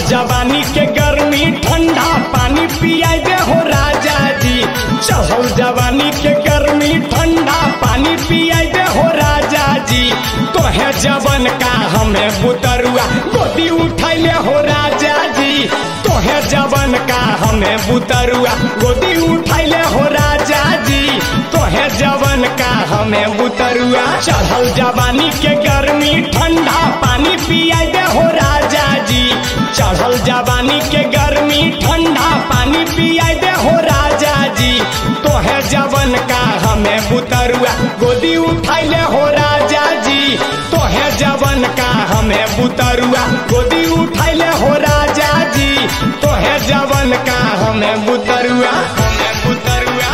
जवानी के गर्मी ठंडा पानी पियाई दे हो राजा जी चढ़ल जवानी के गर्मी ठंडा पानी पियाई दे हो राजा जी तोहे जवन का हमें बुतरुआ गोदी उठैले हो राजा जी तोहे जवन का हमें बुतरुआ गोदी उठैले हो राजा जी तोहे जवन का हमें बुतरुआ चढ़ल जवानी के गर्मी ठंडा पानी पियाई दे हो राजा जी चढ़ल जवानी के गर्मी ठंडा पानी पियाई दे हो राजा जी तोहे जवन का हमें बुतरुआ गोदी उठैले हो राजा जी तोहे जवन का हमें बुतरुआ गोदी उठैले हो राजा जी तोहे जवन का हमें बुतरुआ हमें बुतरुआ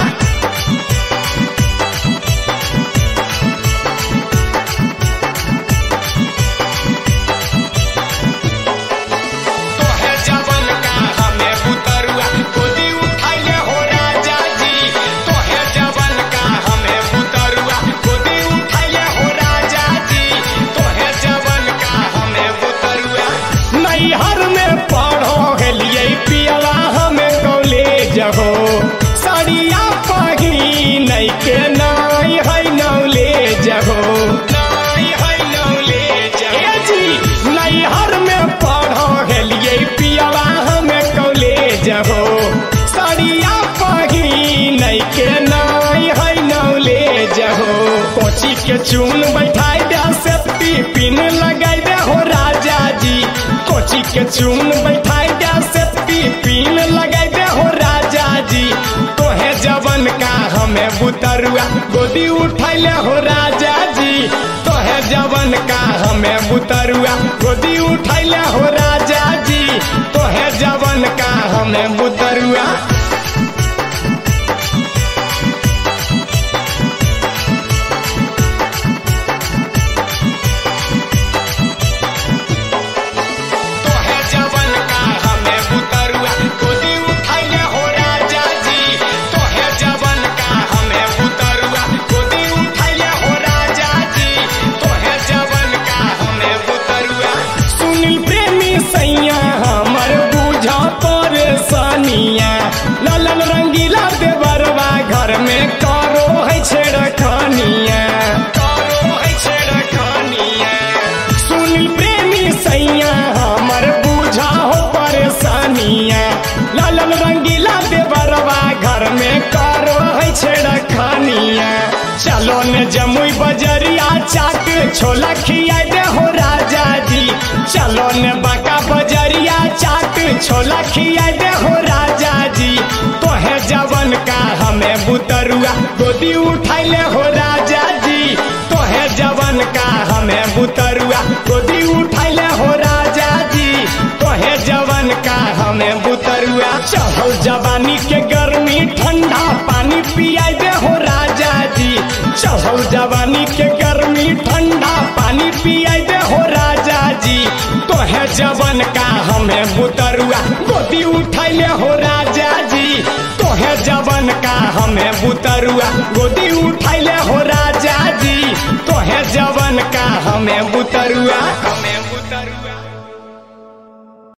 तोहे जवन का हमें बुतरुआ गोदी उठैले हो राजा जी तोहे जवन का हमें बुतरुआ गोदी उठैले हो राजा जी तोहे जवन का हमें बुतरुआ नैहर में पढ़ो गेलिए पियला हमें कॉलेज हो सड़िया पहिन के नाई है नौलेज हो नाई है नौलेज ए जी नैहर में पढ़ो गेलिए पियला हमें कॉलेज हो सड़िया पहिन के नाई है नौलेज हो कोची के चून बैठाई दे से पिन लगाई दे हो राजा जी कोची के चून बैठाई दे से पिन लगाई दे हो राजा जी तोहे जवन का हमें बुतरुआ गोदी उठैले हो राजा जी तोहे जवन का हमें बुतरुआ गोदी उठैले हो राजा जी तोहे जवन का हमें बुतरुआ तोहे जवन का हमें बुतरुआ गोदी उठैले हो राजा जी तोहे जवन का हमें बुतरुआ गोदी उठैले हो राजा जी तोहे जवन का हमें बुतरुआ सुनील प्रेमी सैया हमर बुझा परेशानिया ललन रंगीला देवरवा घर में करो है छेड़खानिया करो है छेड़खानिया सुनील प्रेमी सैया हमर बुझा हो परेशानिया लालन रंगीला देवरवा घर में करो है छेड़खानिया चलो ने जमुई बजरिया चाट छोला खिया दे हो राजा जी चलो ने बाका बजरिया चाट छोला खिया दे हो राजा जी तोहे जवन का हमें बुतरुआ गोदी उठैले हो राजा जी तोहे जवन का हमें बुतरुआ गोदी उठैले हो राजा जी तोहे जवन का हमें बुतरुआ चढ़ल जवानी के गर्मी ठंडा पानी पियाई दे हो राजा जी चढ़ल जवानी के गर्मी ठंडा पानी पियाई दे हो राजा जी तोहे जवन का हमें बुतरुआ गोदी उठैले हो राजा जी तोहे जवन का हमें बुतरुआ गोदी उठैले हो राजा जी तोहे जवन का हमें बुतरुआ हमें बुतरुआ